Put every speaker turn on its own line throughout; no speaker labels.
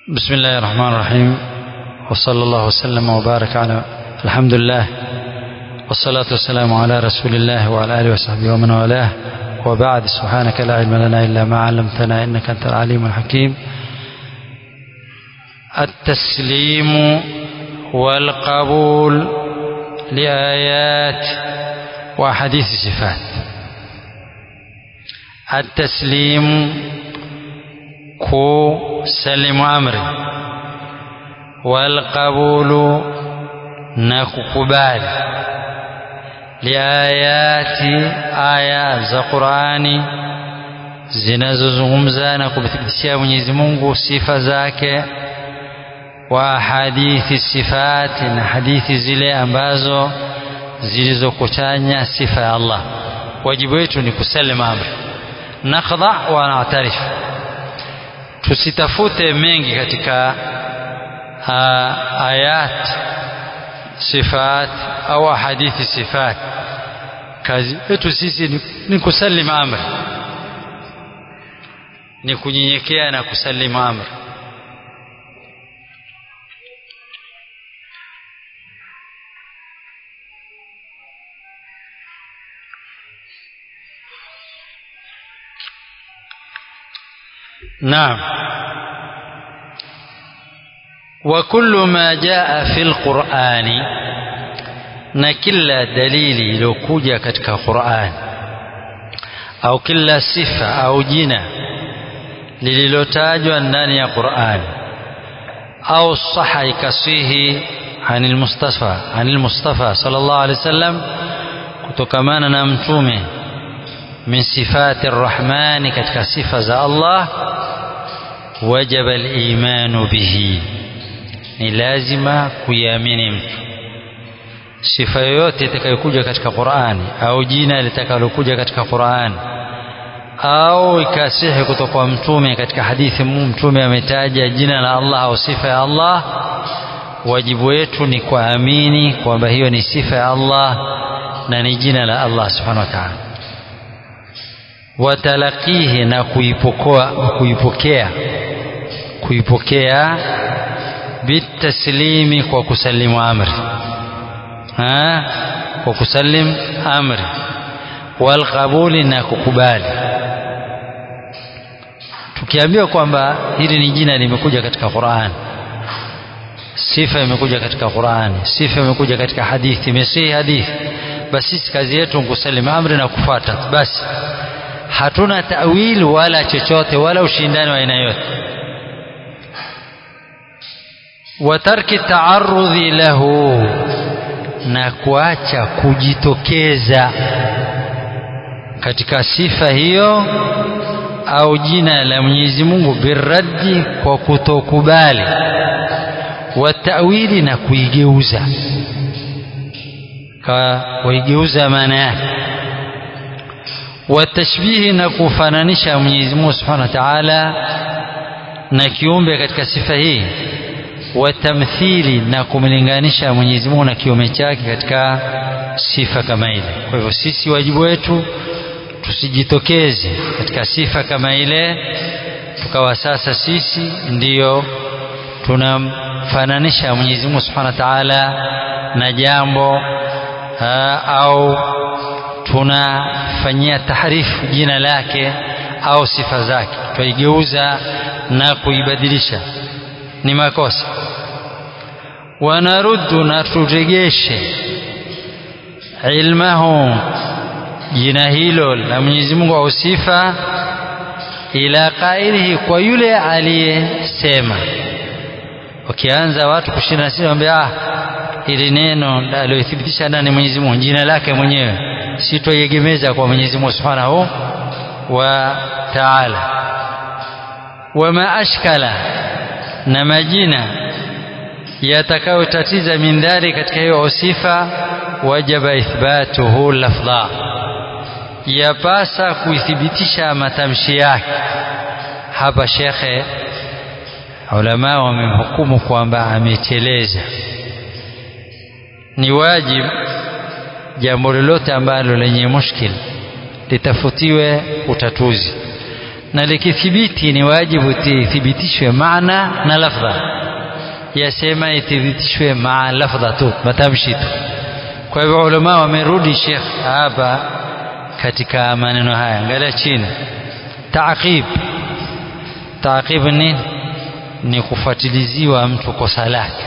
بسم الله الرحمن الرحيم وصلى الله وسلم وبارك على الحمد لله والصلاة والسلام على رسول الله وعلى آله وصحبه ومن والاه وبعد سبحانك لا علم لنا إلا ما علمتنا إنك أنت العليم الحكيم التسليم والقبول لآيات وأحاديث الصفات التسليم kusalimu amri walqabulu na kukubali liayati aya za Qur'ani zinazozungumza na kumthibitishia Mwenyezi Mungu sifa zake wa hadithi sifati na hadithi zile ambazo zilizokuchanya sifa ya Allah wajibu wetu ni kusalimu amri nakhdha wa na'tarif tusitafute mengi katika uh, ayat sifat au hadithi sifat kazi yetu sisi ni, ni kusalim amri ni kunyenyekea na kusalim amri نعم وكل ما جاء في القرآن na kila dalili iliyokuja katika Qur'an au kila sifa au jina lililotajwa ndani ya Qur'an au saha ikasihi anil Mustafa anil Mustafa sallallahu alaihi wasallam kutokamana na mtume min sifati arrahmani katika sifa za Allah wajaba al-imanu bihi ni lazima kuiamini mtu sifa yoyote itakayokuja katika Qur'ani au jina litakalokuja katika Qur'ani au ikasihi kutoka kwa mtume katika hadithi mtume ametaja jina la Allah au sifa ya Allah wajibu wetu ni kuamini kwamba hiyo ni sifa ya Allah na ni jina la Allah subhanahu wa ta'ala watalakihi na kuipokoa kuipokea kuipokea bitaslimi kwa kusalimu amri ha? kwa kusalim amri walqabuli na kukubali tukiambiwa kwamba hili ni jina limekuja katika Qur'an sifa imekuja katika Qur'an sifa imekuja katika hadithi imesihi hadithi basi sisi kazi yetu ni kusalimu amri na kufuata basi hatuna tawil wala chochote wala ushindani wa aina yote wa tarki taarudhi lahu na kuacha kujitokeza katika sifa hiyo au jina la Mwenyezi Mungu biraddi kwa kutokubali wa tawili na kuigeuza kaigeuza maana yake watashbihi na kufananisha Mwenyezi Mungu Subhanahu wa Ta'ala na kiumbe katika sifa hii watamthili na kumlinganisha Mwenyezi Mungu na kiume chake katika sifa kama ile. Kwa hivyo sisi wajibu wetu tusijitokeze katika sifa kama ile tukawa sasa sisi ndiyo tunamfananisha Mwenyezi Mungu Subhanahu wa Ta'ala na jambo aa, au tunafanyia tahrifu jina lake au sifa zake twaigeuza na kuibadilisha ni makosa wanaruddu na turegeshe ilmahu jina hilo la Mwenyezi Mungu au sifa ila qailihi kwa yule aliyesema wakianza watu kushinda sisi waambia ah ili neno aliyothibitisha ndani Mwenyezi Mungu jina lake mwenyewe si twaiegemeza kwa Mwenyezi Mungu Subhanahu wa Ta'ala wama ashkala na majina yatakayotatiza min dhali katika hiyo sifa wajaba ithbatuhu lafdha yapasa kuithibitisha matamshi yake hapa shekhe ulama wamemhukumu kwamba ameteleza ni wajibu jambo lolote ambalo lenye mushkil litafutiwe utatuzi na likithibiti ni wajibu ithibitishwe maana na lafdha yasema ithibitishwe maa lafdha tu matamshi tu kwa hivyo ulama wamerudi Sheikh hapa katika maneno haya angalia chini taaqib taaqib ni ni kufuatiliziwa mtu kosa lake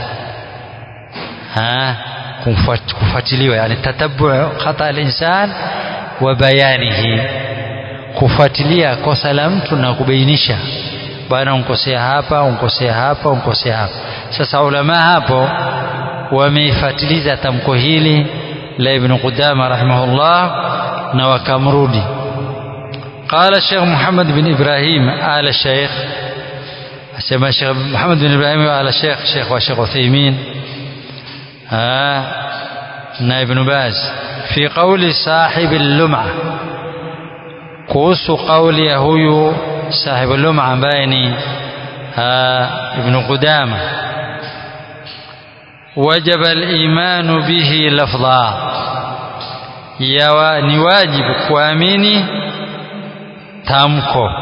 kufuatiliwa yani tatabu khata al-insan wa bayanihi kufuatilia kosa la mtu na kubainisha bwana unkosea hapa unkosea hapa unkosea hapa sasa ulama hapo wameifatiliza tamko hili la ibn Qudama rahimahullah na wakamrudi قال الشيخ محمد بن إبراهيم آل الشيخ سمى الشيخ محمد بن إبراهيم آل الشيخ شيخ وشيخ عثيمين آه ابن باز في قول صاحب اللمعة kuhusu kauli ya huyu sahibu luma ambaye ni ibn Qudama wajaba al-imanu bihi lafdha yawa ni wajibu kuamini tamko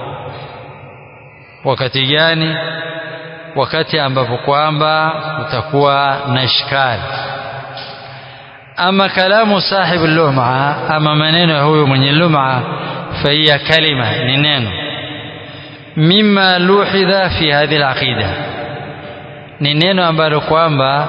wakati gani wakati ambapo kwamba utakuwa na ishkali ama kalamu sahibu luma ama maneno ya huyu mwenye luma فهي كلمة نينين مما لوحظ في هذه العقيدة نينين ambalo kwamba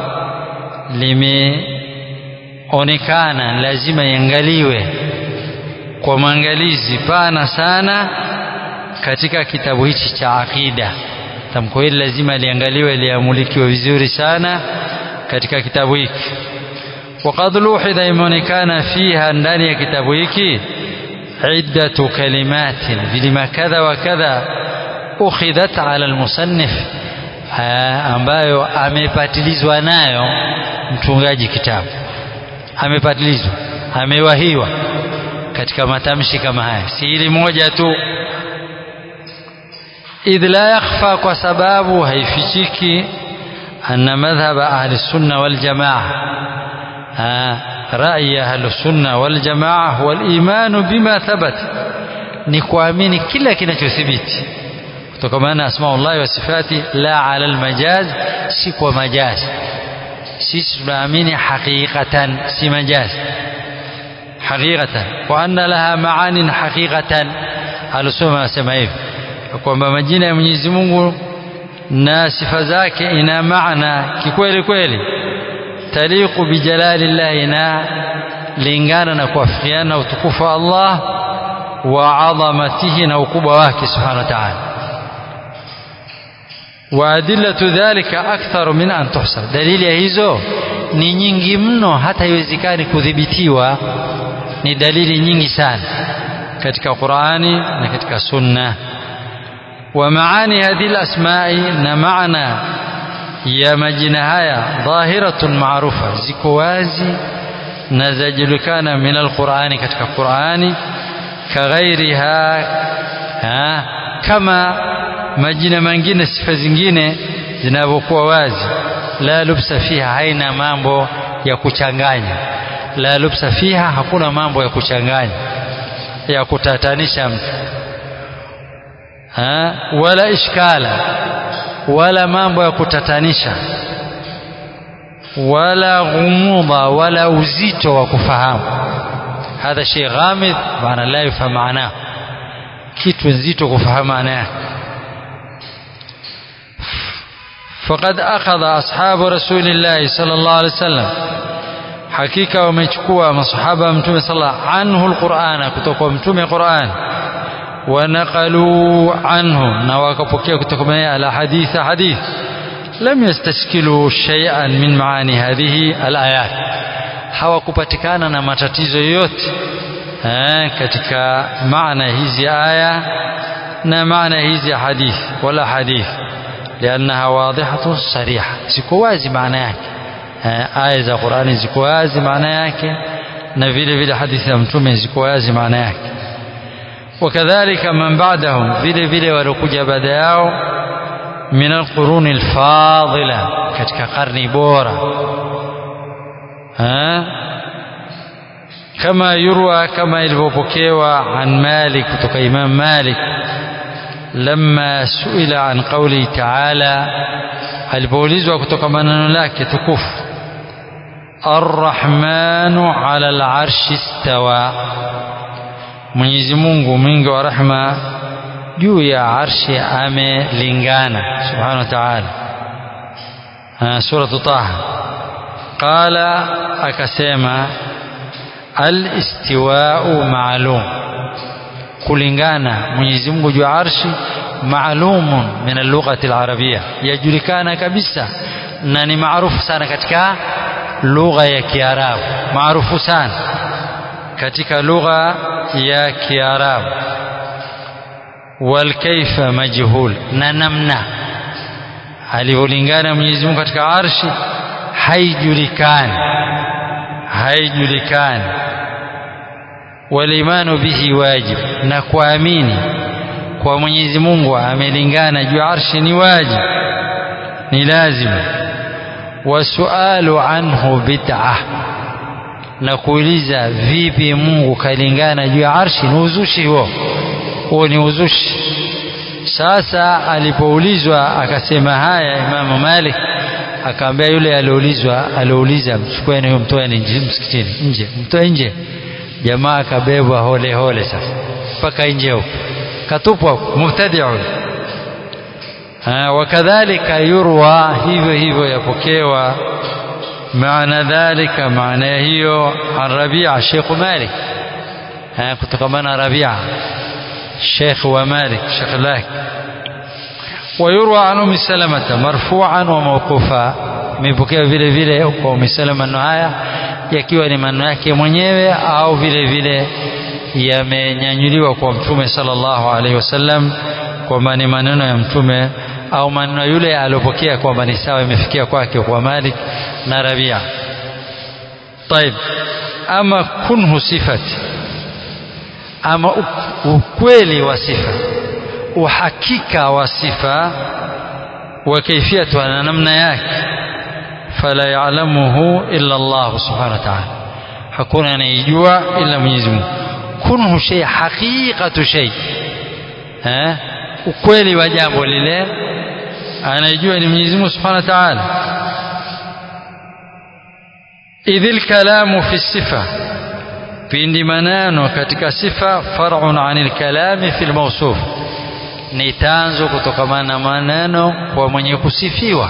limeonekana lazima iangaliwe kwa maangalizi pana sana katika kitabu hichi cha aqida tamko hili lazima liangaliwe liamulikiwe vizuri sana katika kitabu hiki وقد لوحظ imeonekana fiha ndani ya kitabu hiki عدة كلمات بلما كذا وكذا أخذت على المصنف ambayo amepatilizwa nayo mtungaji kitabu amepatilizwa amewahiwa katika matamshi kama haya si hili moja tu idh la yakhfa kwa sababu haifichiki anna madhhaba ahli sunna wal jamaa رأي أهل السنة والجماعة هو الإيمان بما ثبت نكوامين كلا كنا تثبت kutokana asmaullah wa sifati la ala almajaz si kwa majaz sisi tunaamini haqiqatan si majaz haqiqatan wa anna laha maanin haqiqatan alusoma anasema hivi kwamba majina ya Mwenyezi Mungu na sifa zake ina maana kikweli kweli taliqu bijalalillah ina lingana na kuafikiana utukufu wa Allah wa adhamatihi na ukubwa wake subhanahu wa ta'ala وأدلة ذلك أكثر من أن تحصر دليل hizo ni nyingi mno hata haiwezekani kudhibitiwa ni dalili nyingi sana katika Qur'ani na katika Sunna ومعاني هذه الأسماء na maana ya majina haya dhahiratun maarufa ziko wazi na zajulikana min alqur'ani katika Qur'ani kaghairiha kama majina mengine sifa zingine zinavyokuwa wazi la lubsa fiha haina mambo ya kuchanganya la lubsa fiha hakuna mambo ya kuchanganya ya kutatanisha mtu ha? wala ishkala wala mambo ya kutatanisha wala ghumudha wala uzito wa kufahamu hadha shay ghamid maana la yufahamu maana kitu nzito kufahamu maana yake فقد أخذ أصحاب رسول الله صلى الله عليه وسلم حقيقة ومechukua masahaba mtume صلى عنه القرآن kutoka mtume Qur'an ونقلوا عنه na wakapokea kutoka naye ala hadith hadith لم يستشكلوا شيئا من معاني هذه الآيات hawakupatikana na matatizo yote katika maana hizi aya na maana hizi hadith wala hadith لأنها واضحة صريحة ziko wazi maana yake aya za Qur'ani ziko wazi maana yake na vile vile hadithi za mtume ziko wazi maana yake wakadhalika man ba'dahum vile vile waliokuja baada yao min alquruni alfadila katika karni bora kama yurwa kama ilivyopokewa an Malik kutoka Imam Malik لما سئل عن قوله تعالى alipoulizwa kutoka maneno lake tukufu arrahmanu ala larshi stawa mwenyezi mungu mwingi wa rahma juu ya arshi amelingana subhanahu wa taala suratu taha qala akasema alistiwau maalum kulingana mwenyezi mungu juu ya arshi maalumun min allughati alarabia yajulikana kabisa na ni maarufu sana katika lugha ya kiarabu maarufu sana katika lugha ya kiarabu walkaifa majhul na namna alivyolingana Mwenyezi Mungu katika arshi haijulikani haijulikani walimanu bihi wajib na kuamini kwa Mwenyezi Mungu amelingana juu arshi ni wajib ni lazima wasualu anhu bid'ah na kuuliza vipi Mungu kalingana juu ya arshi ni uzushi huo huo ni uzushi sasa alipoulizwa akasema haya Imamu Malik akaambia yule alioulizwa aliouliza mchukueni huyo mtoeni nje msikitini nje mtoe nje jamaa akabebwa hole hole sasa mpaka nje huko katupwa mubtadi'un wakadhalika yurwa hivyo hivyo yapokewa maana dhalika maana hiyo an Rabia Sheikh Malik kutokamana Rabia Sheikh wa Malik Sheikh lake ويروى عن ام سلمة مرفوعا وموقوفا imepokewa vile vile kwa Umm Salama maneno haya yakiwa ni maneno yake mwenyewe au vile vile yamenyanyuliwa kwa Mtume sallallahu alaihi wasallam kwamba ni maneno ya Mtume au maneno yule aliyopokea kwamba ni sawa imefikia kwake kwa Malik na Rabia. طيب ama kunhu sifati ama ukweli wa sifa uhakika wa sifa wa kaifiyatu na namna yake fala ya'lamuhu illa Allah subhanahu wa ta'ala hakuna anayejua ila Mwenyezi Mungu kunhu shay haqiqatu shay eh ukweli wa jambo lile anayejua ni Mwenyezi Mungu subhanahu wa ta'ala idhil kalamu fi sifa pindi maneno katika sifa far'un 'anil kalami fil mawsuf ni tanzo kutokamana na maneno kwa mwenye kusifiwa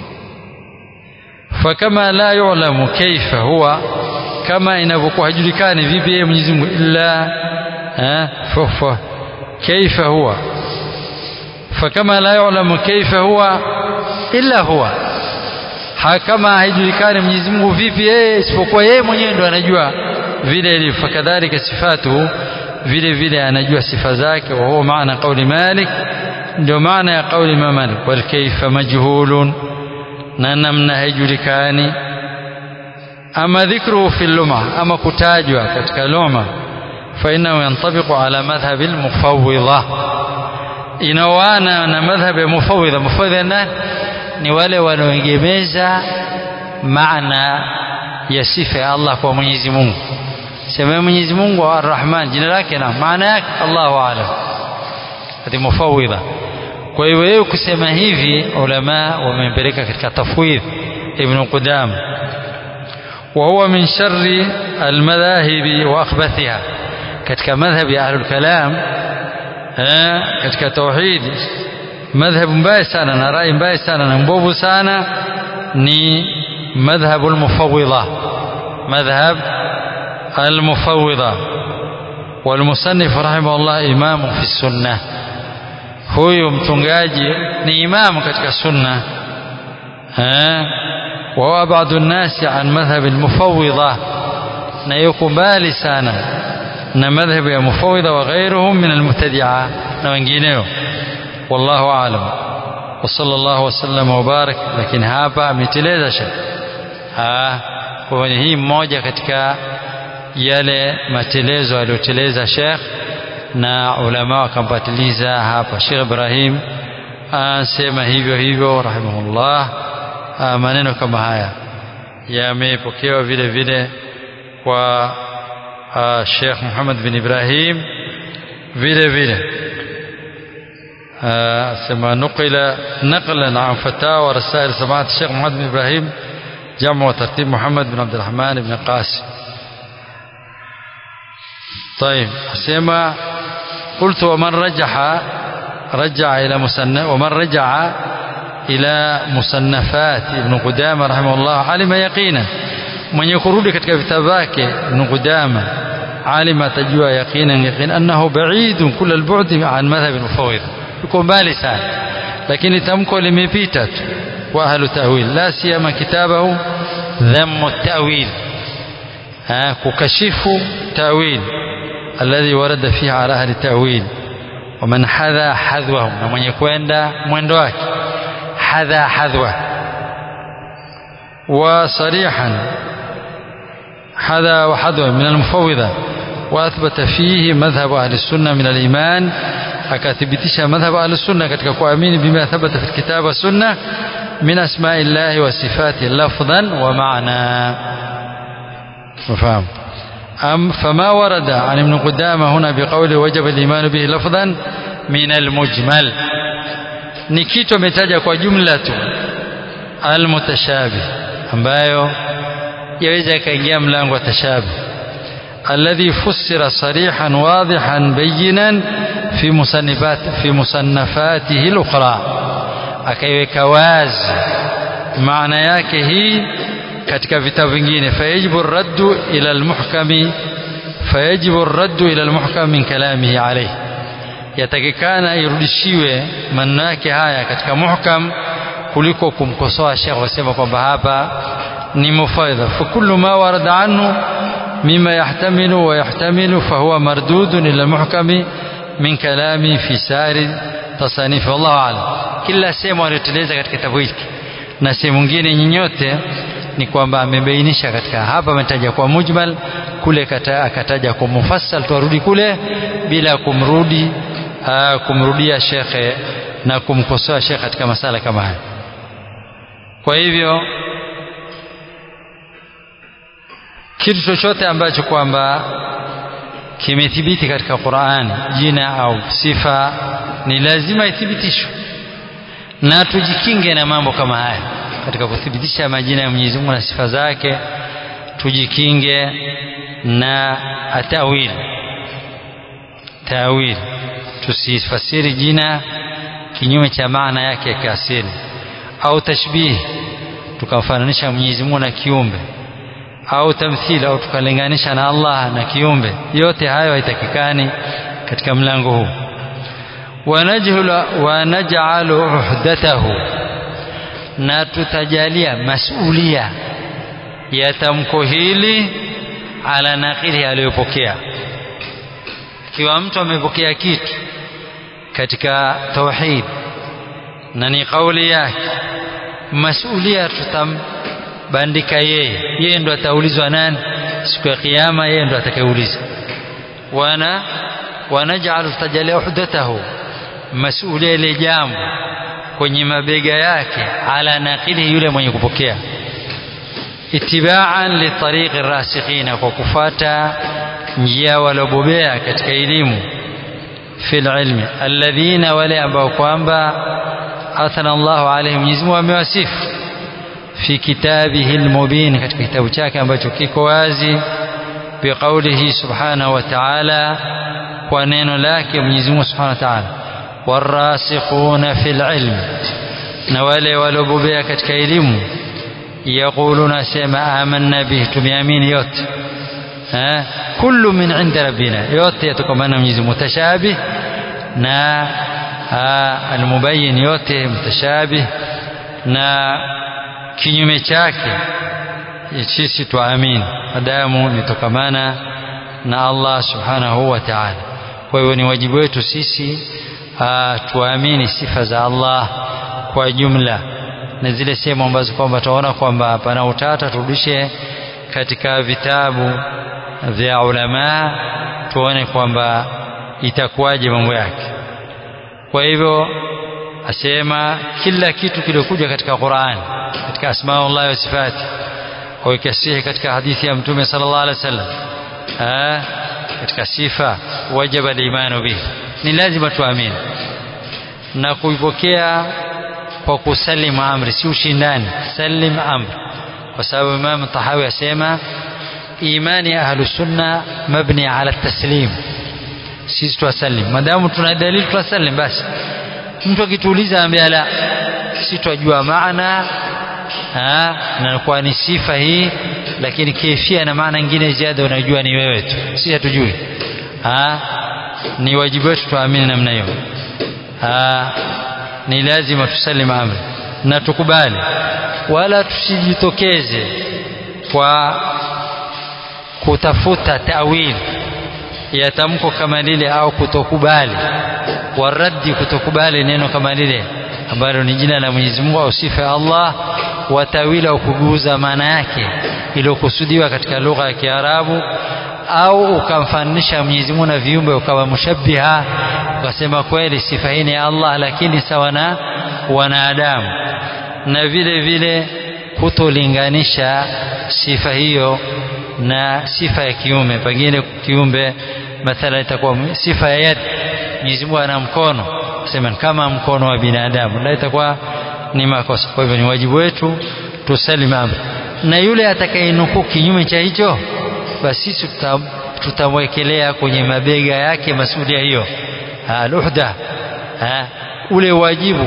fakama la yu'lamu kaifa huwa kama inavyokuwa hajulikani vipi yeye Mwenyezi Mungu illa fa kaifa huwa fakama la yu'lamu kaifa huwa illa huwa kama haijulikani Mwenyezi Mungu vipi yeye isipokuwa yeye mwenyewe ndo anajua vile ilivyo fakadhalika sifatu vile vile anajua sifa zake wa huwa maana kauli Malik ndio maana ya kauli Imam Malik wal kaifa majhulun na namna haijulikani ama dhikruhu fi luma ama kutajwa katika luma فإنه ينطبق على مذهب المفوضة inaoana na madhhab ya mufawidha mufawidha nani ni wale wanaoegemeza maana ya sifa ya Allah kwa Mwenyezi Mungu sema Mwenyezi Mungu Ar-Rahman jina lake na maana yake Allahu aalam hadi mufawidha kwa hiyo wewe kusema hivi ulama wamempeleka katika tafwidh ibn Qudam وهو من شر المذاهب واخبثها katika madhhab ya ahlul kalam katika tauhid madhhab mbaya sana na rai mbaya sana na mbovu sana ni madhhab almufawwidha madhhab almufawwidha والمصنف رحمه الله إمام في السنة huyu mchungaji ni imamu katika sunna وهو أبعد الناس عن مذهب المفوضة na yuko mbali sana na madhhabu ya mufawidha wa ghairuhum min almubtadi'a na wengineo wallahu aalam wa sallallahu wasallam wa barak lakini hapa ameteleza shekh kwa hii mmoja katika yale matelezo aliyoteleza shekh na ulama wakampatiliza hapa Sheikh Ibrahim anasema hivyo hivyo rahimahullah maneno kama haya yamepokewa vile vile kwa Sheikh Muhammad bin Ibrahim vile vile ثم نقل نقلا عن فتاوى ورسائل سماحة الشيخ محمد بن إبراهيم جمع وترتيب محمد بن عبد الرحمن بن قاسم طيب سمع قلت ومن رجح رجع إلى مصنف ومن رجع إلى مصنفات ابن قدامة رحمه الله علم يقينا من يقرد katika vitabu vyake ابن قدامة علم atajua يقينا يقين أنه بعيد كل البعد عن مذهب المفوض yuko mbali sana lakini tamko limepita tu wa ahlu ta'wil la siyama kitabahu dhammu ta'wil kukashifu ta'wil alladhi warada fihi ala ahli ta'wil ومن حذا حذوهم na mwenye kwenda mwendo wake حذا حذوه وصريحا حذا وحذوه من المفوضة وأثبت فيه مذهب أهل السنة من الإيمان akathibitisha madhhabu ahlusunna katika kuamini bima thabata fi kitabu wa sunna min asma'i llahi wa sifati lafdhan wa ma'na مفهوم أم فما ورد عن ابن قدامة هنا بقوله وجب الإيمان به لفظا من المجمل نكيتو متاجا kwa jumla tu almutashabih ambayo yaweza kaingia mlango wa tashabih الذي فسر صريحا واضحا بينا في مصنفات في مصنفاته الأخرى akaiweka wazi maana yake hii katika vitabu vingine fayajibu raddu ila almuhkami fayajibu raddu ila almuhkam min kalamihi alayhi yatakikana irudishiwe maneno yake haya katika muhkam kuliko kumkosoa shekh wasema kwamba hapa ni mufaidha fa kullu ma warada anhu مما يحتمل ويحتمل فهو مردود إلى المحكم من كلامي في سائر تصانيف والله أعلم kila sehemu aliyoteleza katika kitabu hiki na sehemu nyingine nyinyote ni kwamba amebainisha katika hapa ametaja kwa mujmal kule kata, akataja kwa mufassal tuarudi kule bila kumrudi aa, kumrudia shekhe na kumkosoa shekhe katika masala kama haya kwa hivyo kitu chochote ambacho kwamba kimethibiti katika Qur'an jina au sifa ni lazima ithibitishwe na tujikinge na mambo kama haya katika kuthibitisha majina ya Mwenyezi Mungu na sifa zake tujikinge na atawil tawil tusifasiri jina kinyume cha maana yake ya kiasili au tashbih tukamfananisha Mwenyezi Mungu na kiumbe au tamthili au tukalinganisha na Allah na kiumbe yote hayo haitakikani katika mlango huu wanaj'alu uhdatahu na tutajalia masulia ya tamko hili ala naqili aliyopokea ikiwa mtu amepokea kitu katika tauhid na ni kauli yake masulia tutam bandika yeye yeye ndo ataulizwa nani siku ya kiyama yeye ndo atakayeuliza wana wanajalu tajalia uhdatahu masulia ile jambo kwenye mabega yake ala naqili yule mwenye kupokea itibaan litariqi rasikhina kwa kufata njia walobobea katika elimu fil ilmi alladhina wale ambao kwamba athana Allahu alaihim Mwenyezi Mungu amewasifu في كتابه المبين katika kitabu chake ambacho kiko wazi biqaulihi subhanahu wa ta'ala kwa neno lake Mwenyezi Mungu subhanahu wa ta'ala warasikhuna fil ilm na wale walobobea katika elimu yaquluna sema amanna bihi tumeamini yote eh kullu min inda rabbina yote yatokamana Mwenyezi Mungu mutashabih na almubayyin yote mutashabih na kinyume chake sisi tuamini madamu nitokamana na Allah subhanahu wa ta'ala kwa hivyo ni wajibu wetu sisi tuamini sifa za Allah kwa jumla na zile sehemu ambazo kwamba tunaona kwamba pana utata turudishe katika vitabu vya ulama tuone kwamba itakuwaje mambo yake kwa hivyo asema kila kitu kiliokuja katika Qur'an katika asmaullah wa sifati au ikasihi katika hadithi ya mtume sallallahu alaihi wasallam katika sifa wajaba al-imanu bihi ni lazima tuamini na kuipokea kwa kusalimu amri si ushindani salim amri kwa sababu Imam Tahawi asema imani ya ahlu sunna mabni ala taslim sisi twasalim madamu tuna dalili twasalim basi mtu akituuliza ambia la si twajua maana na kwa ni sifa hii lakini kaifia na maana nyingine ziada unajua ni wewe tu si hatujui ni wajibu wetu tuamini namna hiyo ni lazima tusalim amri na tukubali wala tusijitokeze kwa kutafuta tawili ya tamko kama lile au kutokubali waraddi kutokubali neno kama lile ambalo ni jina la Mwenyezi Mungu au sifa ya Allah watawila au kuguza maana yake iliyokusudiwa katika lugha ya Kiarabu au ukamfananisha Mwenyezi Mungu na viumbe ukawa mushabbiha ukasema kweli sifa hii ni ya Allah lakini sawa na wanadamu na vile vile kutolinganisha sifa hiyo na sifa ya kiume pengine kiumbe mathala itakuwa sifa ya yad Mwenyezi Mungu ana mkono sema kama mkono wa binadamu na itakuwa ni makosa kwa hivyo ni wajibu wetu tusalim amri na yule atakayenukuu kinyume cha hicho basi sisi tutamwekelea kwenye mabega yake masulia hiyo al-uhda ule wajibu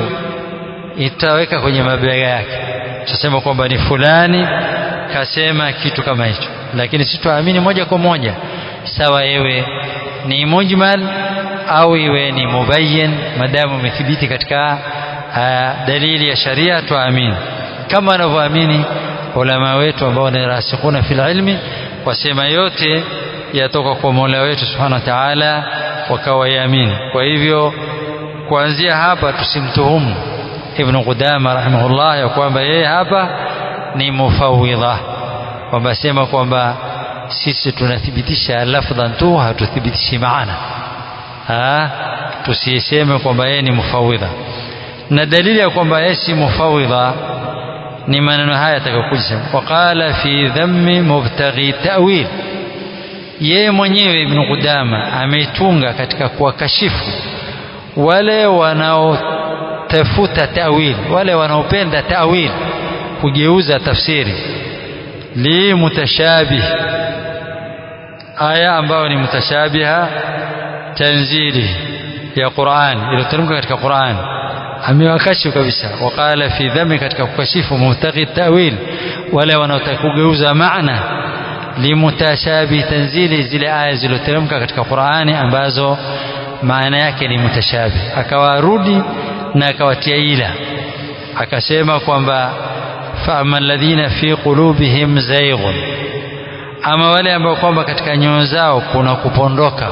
itaweka kwenye mabega yake tutasema kwamba ni fulani kasema kitu kama hicho lakini sisi tuamini moja kwa moja sawa yewe ni mujmal au iwe ni mubayyin madamu umethibiti katika uh, dalili ya sharia tuamini kama wanavyoamini ulama wetu ambao ni rasikhuna fil ilmi wasema yote yatoka kwa Mola wetu subhanahu wa ta'ala wakawayamini kwa hivyo kuanzia hapa tusimtuhumu Ibn Qudama rahimahullah ya kwamba yeye hapa ni mufawidha kwamba sema kwamba sisi tunathibitisha lafdhan tu hatuthibitishi maana ha tusiseme kwamba yeye ni mufawidha na dalili ya kwamba yeye si mufawidha ni maneno haya yatakayokuja waqala fi dhammi mubtaghi ta'wil yeye mwenyewe Ibn Qudama ameitunga katika kuwakashifu wale wanaotafuta ta'wil wale wanaopenda ta'wil kugeuza tafsiri li mutashabih aya ambayo ni mutashabiha tanzili ya Qur'an iliyoteremka katika Qur'an amewakashifu kabisa waqala fi dhammi katika kukashifu mubtaghi ta'wil wale wanaotaka kugeuza maana limutashabi tanzili zile aya zilizoteremka katika Qur'ani ambazo maana yake ni mutashabi akawarudi na akawatia ila akasema kwamba fa'ama alladhina fi qulubihim zayghun ama wale ambao kwamba katika nyoyo zao kuna kupondoka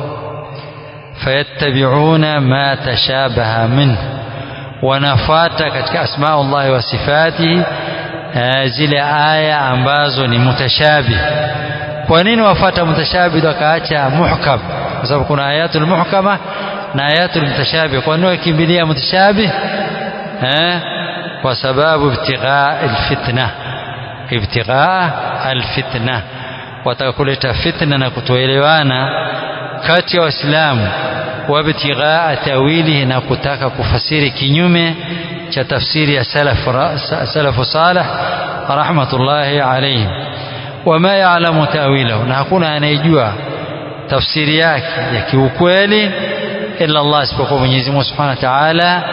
fayattabi'una ma tashabaha minhu wanafuata katika asmaullahi wa sifatihi zile aya ambazo ni mutashabih kwa nini wafata mutashabih wakaacha muhkam kwa sababu kuna ayatul muhkama na ayatul mutashabih kwa nini wakimbilia mutashabih eh kwa sababu ibtighaa alfitna ibtighaa alfitna wataka kuleta fitna na kutoelewana kati ya waislamu wabtighaa tawilihi na kutaka kufasiri kinyume cha tafsiri ya salafu salih rahmatullahi alayhim wama ya'lamu ta'wilahu na hakuna anayejua tafsiri yake ya kiukweli illa Allah isipokuwa Mwenyezi Mungu Subhanahu wa Ta'ala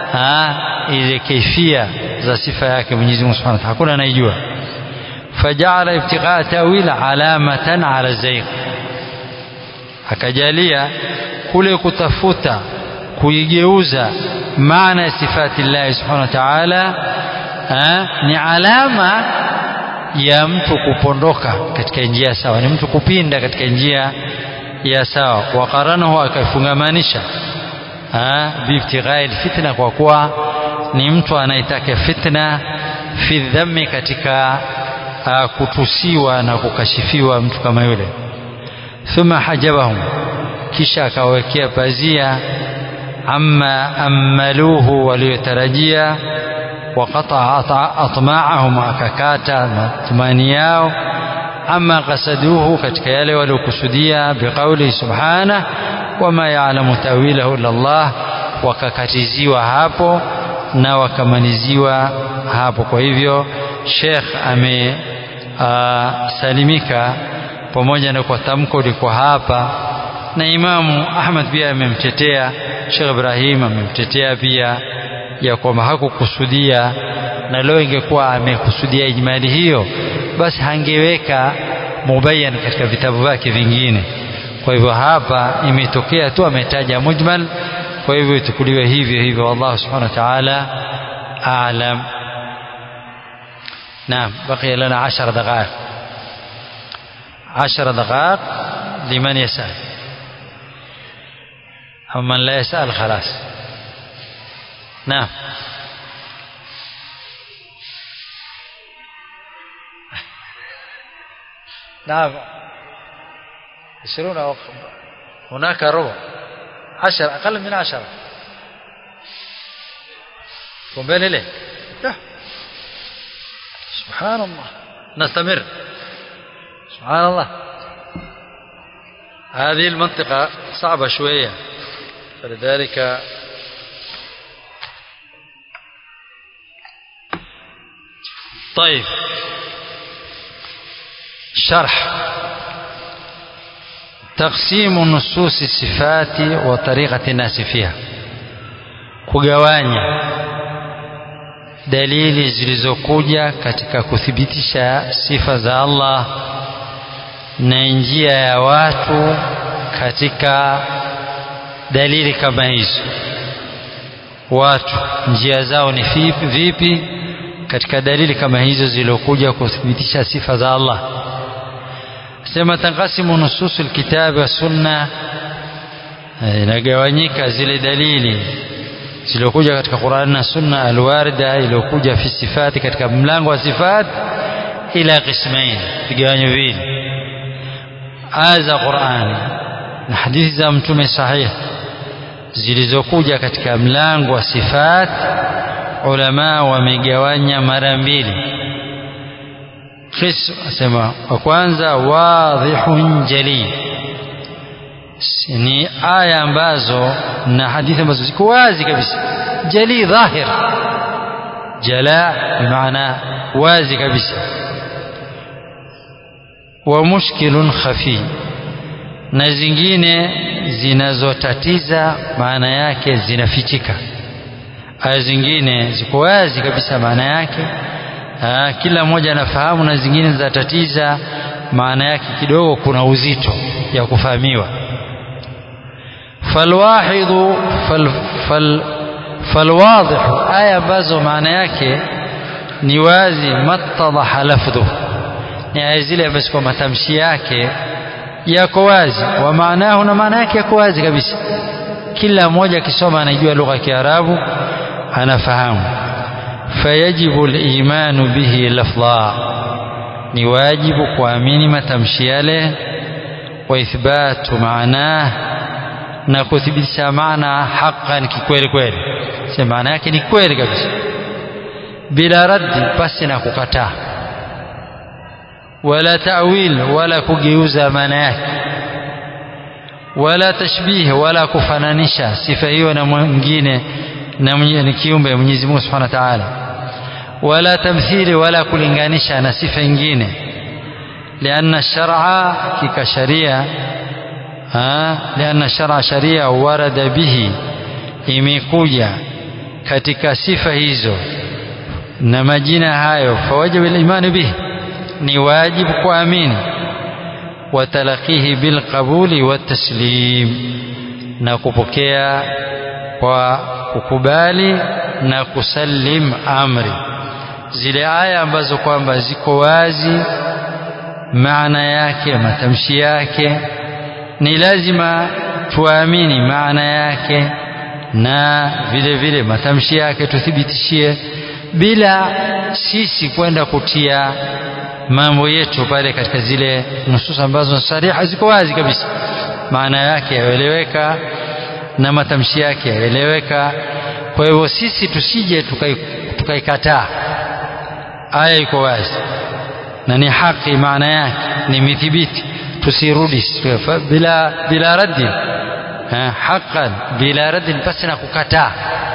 ile kaifia za sifa yake Mwenyezi Mungu Subhanahu wa Ta'ala hakuna anayejua faja'ala ibtigha ta'wil alamatan ala zayg akajalia kule kutafuta kuigeuza maana ya sifati Allah subhanahu wa ta'ala ni alama ya mtu kupondoka katika njia sawa ni mtu kupinda katika njia ya sawa wakaranahu akafungamanisha biibtighai fitna kwa kuwa ni mtu anayetaka fitna fi dhammi katika kutusiwa na kukashifiwa mtu kama yule thumma hajabahum kisha akawekea pazia amma ammaluhu waliotarajia وقطع أطماعهم akakata matumani yao ama qasaduhu katika yale waliokusudia biqauli subhana wama ya'lamu tawilahu illa Allah wakakatiziwa hapo na wakamaliziwa hapo kwa hivyo Sheikh amesalimika pamoja na kwa tamko liko hapa na Imamu Ahmad pia amemtetea Sheikh Ibrahim amemtetea pia ya kwamba hakukusudia na leo ingekuwa amekusudia ijmali hiyo basi hangeweka mubayyan katika vitabu vyake vingine kwa hivyo hapa imetokea tu ametaja mujmal kwa hivyo itukuliwe hivyo hivyo wallahu subhanahu wa ta'ala a'lam نعم بقي لنا عشر دقائق عشر دقائق لمن يسأل أو من لا يسأل خلاص نعم نعم عشرون أو هناك ربع عشر أقل من عشرة قنبين إليه سبحان الله نستمر سبحان الله هذه المنطقة صعبة شوية فلذلك طيب شرح تقسيم نصوص الصفات وطريقة الناس فيها kugawanya dalili zilizokuja katika kuthibitisha sifa za Allah na njia ya watu katika dalili kama hizo watu njia zao ni vipi katika dalili kama hizo zilizokuja kuthibitisha sifa za Allah sema tanqasimu nususul kitabi wa sunna inagawanyika zile dalili zilizokuja katika Qur'an na Sunna alwarida iliyokuja fi sifati katika mlango wa sifat ila qismain vigawanyo vile aya za Qur'an na hadithi za mtume sahihi zilizokuja katika mlango wa sifat ulama wamegawanya mara mbili qism asema wa kwanza wadhihun jali ni aya ambazo na hadithi ambazo ziko wazi kabisa jali dhahir jala bimaana wazi kabisa wa mushkilun khafi na zingine zinazotatiza maana yake zinafichika aya zingine ziko wazi kabisa maana yake Aa, kila mmoja anafahamu na zingine zinatatiza maana yake kidogo kuna uzito ya kufahamiwa falwahidhu fal, fal, falwadhihu aya ambazo maana yake ni wazi mattadaha lafdhu ni aya zile ambazo kwa matamshi yake yako wazi wa maanahu na maana yake yako wazi kabisa kila mmoja akisoma anajua lugha ya Kiarabu anafahamu fayajibu al-imanu bihi lafdha ni wajibu kuamini matamshi yale wa ithbatu maanah na kuthibitisha maana haqqan kikweli kweli sema maana yake ni kweli kabisa bila raddi pasi na kukataa wala ta'wil wala kugeuza maana yake wala tashbih wala kufananisha sifa hiyo na mwingine na ni kiumbe Mwenyezi Mungu Subhanahu wa Ta'ala wala tamthili wala kulinganisha na sifa nyingine لأن الشرع كك شريعة ها لأن الشرع شريعة ورد به imekuja katika sifa hizo na majina hayo fawajib al-iman bihi ni wajibu kuamini watalaqihi bilqabuli wataslim na kupokea kwa kukubali na kusalim amri zile aya ambazo kwamba ziko wazi maana yake matamshi yake ni lazima tuamini maana yake na vile vile matamshi yake tuthibitishie bila sisi kwenda kutia mambo yetu pale katika zile nusus ambazo sariha ziko wazi kabisa maana yake yaeleweka na matamshi yake yaeleweka kwa hivyo sisi tusije tukaikataa tukai aya iko wazi na ni haki maana yake ni mithibiti tusirudi bila bila raddi haqqan bila raddin pasi na kukataa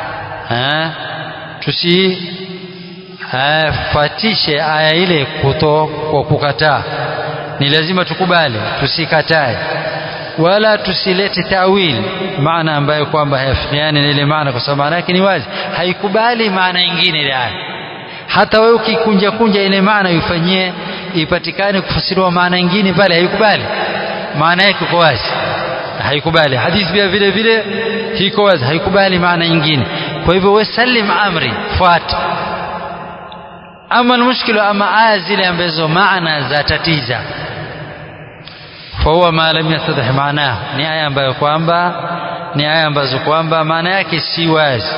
tusifatishe aya ile kuto kwa kukataa ni lazima tukubali tusikatae wala tusilete tawil maana ambayo kwamba hayafikiani na ile maana kwa sababu maana yake ni wazi haikubali maana nyingine ile aya hata wewe ukikunja kunja ile maana uifanyie ipatikane kufasiriwa maana nyingine pale haikubali maana yake iko wazi haikubali hadithi pia vile vile iko wazi haikubali maana nyingine kwa hivyo wewe salim amri fuata ama almushkilu ama aya zile ambazo maana za tatiza fahuwa ma lam yattadih maanahu ni aya ambayo kwamba ni aya ambazo kwamba maana yake si wazi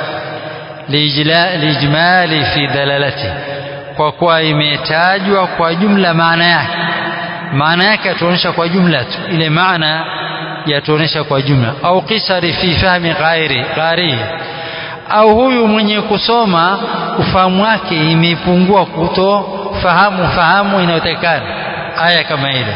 lijmali fi dalalati kwa kuwa imetajwa kwa jumla maana yake maana yake yatuonyesha kwa jumla tu ile maana yatuonyesha kwa jumla au qisari fi fahmi ghairi ghairi au huyu mwenye kusoma ufahamu wake imepungua kutofahamu fahamu inayotakikana aya kama ile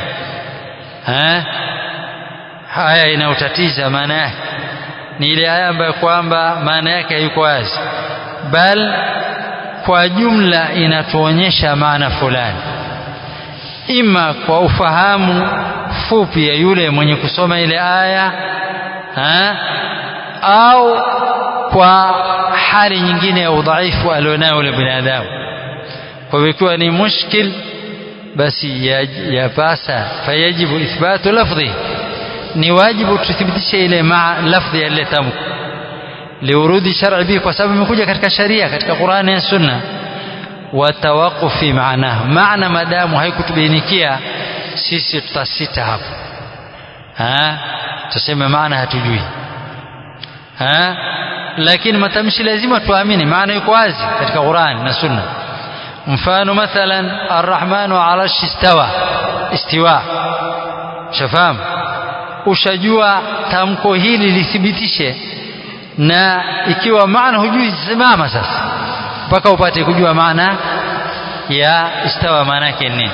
haya inayotatiza maana yake ni ile aya ambayo kwamba maana yake haiko wazi bal kwa jumla inatuonyesha maana fulani ima kwa ufahamu fupi ya yule mwenye kusoma ile aya ha? au kwa hali nyingine ya udhaifu alionao yule binadamu kwa hivyo ikiwa ni mushkil basi yapasa fayajibu ithbatu lafdhi ni wajibu tuthibitishe ile maa lafdhi ya ile tamko liurudi shar'i bihi kwa sababu imekuja katika sharia katika Qur'ani na Sunna wa tawaqufi maana maana madamu haikutubainikia sisi tutasita hapo ha tuseme maana hatujui ha lakini matamshi lazima tuamini maana iko wazi katika Qur'ani na Sunna mfano mathalan arrahmanu ala istawa istiwa shafahamu ushajua tamko hili lithibitishe na ikiwa maana hujui simama sasa mpaka upate kujua maana ya istawa maana yake nini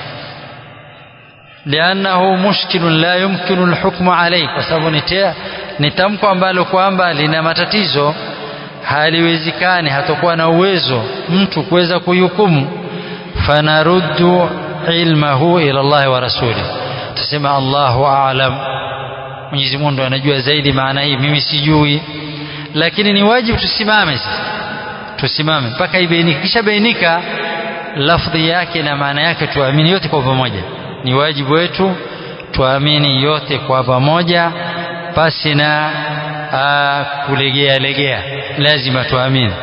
liannahu mushkilun la yumkinu alhukmu alayhi kwa sababu ni tamko ambalo kwamba lina matatizo haliwezekani hatakuwa na uwezo mtu kuweza kuhukumu fanaruddu ilmahu ila Allah wa rasuli tusema Allahu a'lam Mwenyezi Mungu anajua zaidi maana hii mimi sijui lakini ni wajibu tusimame sasa tusimame mpaka ibainika kisha bainika lafdhi yake na maana yake tuamini yote kwa pamoja ni wajibu wetu tuamini yote kwa pamoja pasi na kulegea legea lazima tuamini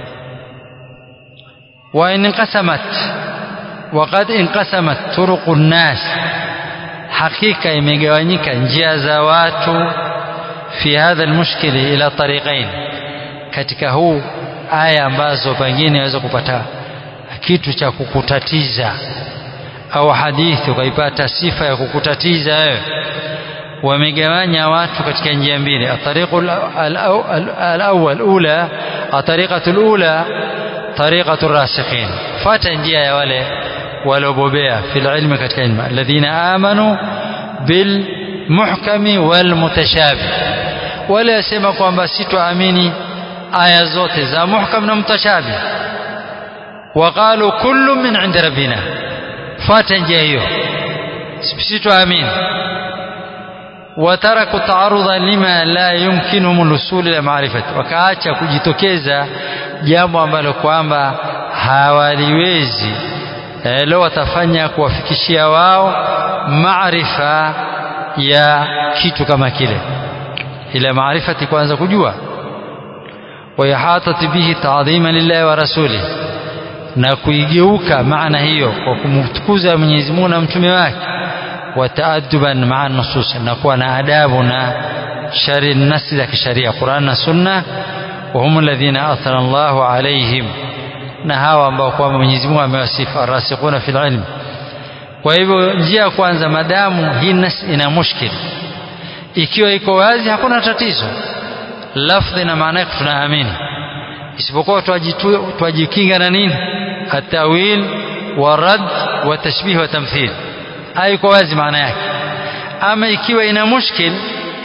wa in inqasamat وقد انقسمت طرق الناس hakika imegawanyika njia za watu fi hadha almushkili ila tariqain katika huu aya ambazo pengine waweza kupata kitu cha kukutatiza au hadithi ukaipata sifa ya kukutatiza wewe wamegawanya watu katika njia mbili atariqu alawwal ula atariqatu alula tariqatu rasikhin fata njia ya wale waliobobea fil ilmi katika ilmu alladhina amanu bil muhkami wal mutashabih wale wasema kwamba sitoamini aya zote za muhkam na mutashabih waqalu kullu min inda rabbina fata njia hiyo sitoamini wataraku taarudha lima la yumkinuhum lusul ila maarifati wakaacha kujitokeza jambo ambalo kwamba hawaliwezi eh, leo watafanya kuwafikishia wao maarifa ya kitu kama kile ila maarifati kwanza kujua wayahatati bihi taadhima lillahi wa rasuli na kuigeuka maana hiyo kwa kumtukuza Mwenyezi Mungu na mtume wake wataaduban maa nusus na kuwa na adabu na shari nasi za kisharia Qur'an na Sunna wa hum alladhina athara Allahu alaihim na hawa ambao kwamba Mwenyezi Mungu amewasifu arasikhuna fil ilm kwa hivyo njia ya kwanza madamu hii nas ina mushkil ikiwa iko wazi hakuna tatizo lafdhi na maana yake tunaamini isipokuwa twajikinga na nini atawil wa rad wa tashbih wa tamthil haiko wazi maana yake ama ikiwa ina mushkil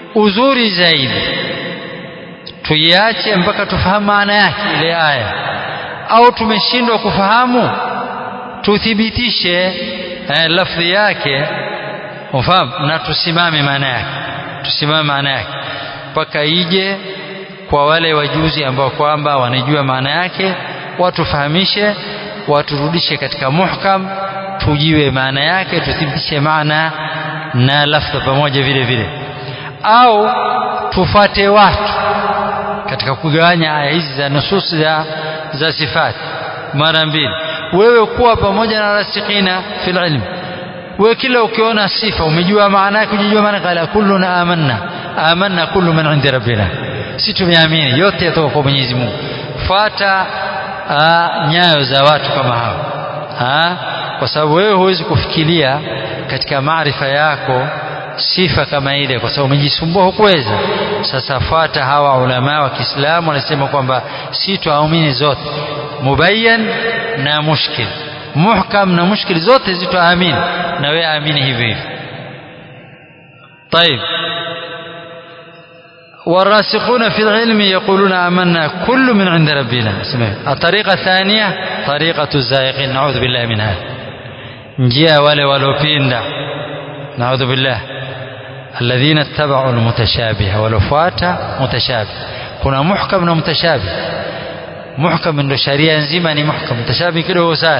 uzuri zaidi tuiache mpaka tufahamu maana yake ile aya au tumeshindwa kufahamu tuthibitishe eh, lafdhi yake ufahamu na tusimame maana yake tusimame maana yake mpaka ije kwa wale wajuzi ambao kwamba wanajua maana yake watufahamishe waturudishe katika muhkam tujiwe maana yake tuthibitishe maana na lafdha pamoja vile vile au tufate watu katika kugawanya aya hizi za nusus za, za sifati mara mbili wewe kuwa pamoja na rasikhina fil ilm wewe kila ukiona sifa umejua maana yake unajua maana qala kulluna amanna amanna kullu min indi rabbina si tumeamini yote yatoka kwa Mwenyezi Mungu fuata nyayo za watu kama hao ha? kwa sababu wewe huwezi kufikiria katika maarifa yako sifa kama ile kwa sababu umejisumbua hukuweza sasa fuata hawa ulama wa Kiislamu wanasema kwamba si tuamini zote mubayyan na mushkil muhkam na mushkil zote zituamini na wewe amini hivyo hivyo طيب والراسخون في العلم يقولون آمنا كل من عند ربنا الطريقة الثانية طريقة الزائقين نعوذ بالله من هذا njia wale waliopinda naudhu billah alladhina ittaba'u almutashabiha walofuata mutashabih kuna muhkam na mutashabih muhkam ndio sharia nzima ni muhkam mutashabih kidogo sana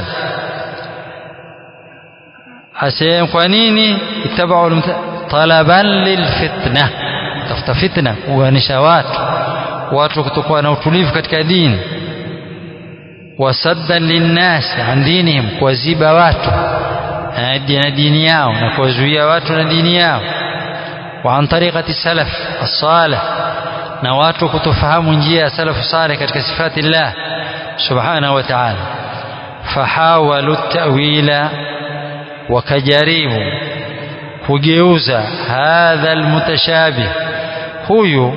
asema kwa nini ittaba'u talaban lilfitna tafuta fitna kuanisha watu watu kutokuwa na utulivu katika dini wasaddan linnas an dinihim kuwaziba watu na dini yao na kuwazuia watu na dini yao wa an tariqati salaf as-salih na watu kutofahamu njia ya salafu salih katika sifati Allah subhanahu wa ta'ala fahawalu ta'wila wakajaribu kugeuza hadha almutashabih huyu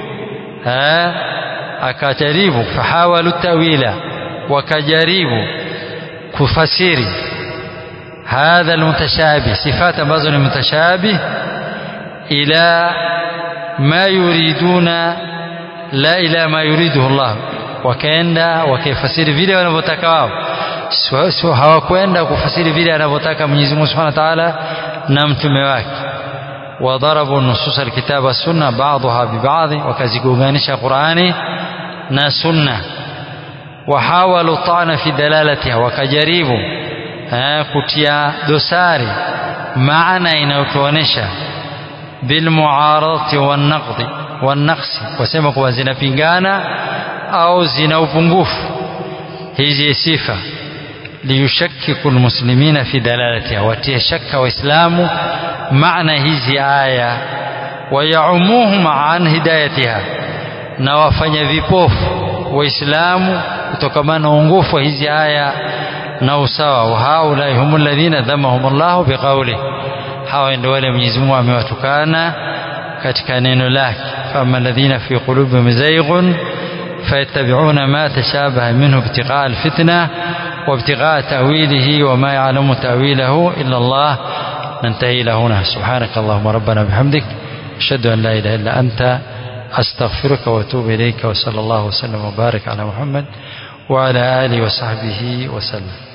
akajaribu fahawalu ta'wila wakajaribu kufasiri hadha almutashabih sifat ambazo ni mutashabih ila ma yuriduna la ila ma yuriduhu Allah wakaenda wakifasiri vile wanavyotaka wao sio hawakwenda kufasiri vile anavyotaka Mwenyezi Mungu Subhanahu wa Ta'ala na mtume wake وضربوا نصوص الكتاب والسنة بعضها ببعض وكزيغوغانيشا قرآني نا سنة وحاولوا الطعن في دلالتها وكجريبوا كتيا دساري معنى inayotuonesha بالمعارضة والنقض والنقص wasema kuwa zinapingana au zina upungufu hizi sifa liyushakkiku almuslimina fi dalalatiha watie shakka waislamu maana hizi aya wayaumuhum an hidayatiha na wafanya vipofu waislamu kutokamana na uongofu wa hizi aya na usawa wa haulai hum alladhina dhamahum Allah biqawli hawa ndio wale Mwenyezi Mungu amewatukana katika neno lake fama alladhina fi qulubihim zayghun فيتبعون ما تشابه منه ابتغاء الفتنة وابتغاء تأويله وما يعلم تأويله إلا الله ننتهي إلى هنا سبحانك اللهم ربنا بحمدك أشهد أن لا إله إلا أنت أستغفرك وأتوب إليك وصلى الله وسلم وبارك على محمد وعلى آله وصحبه وسلم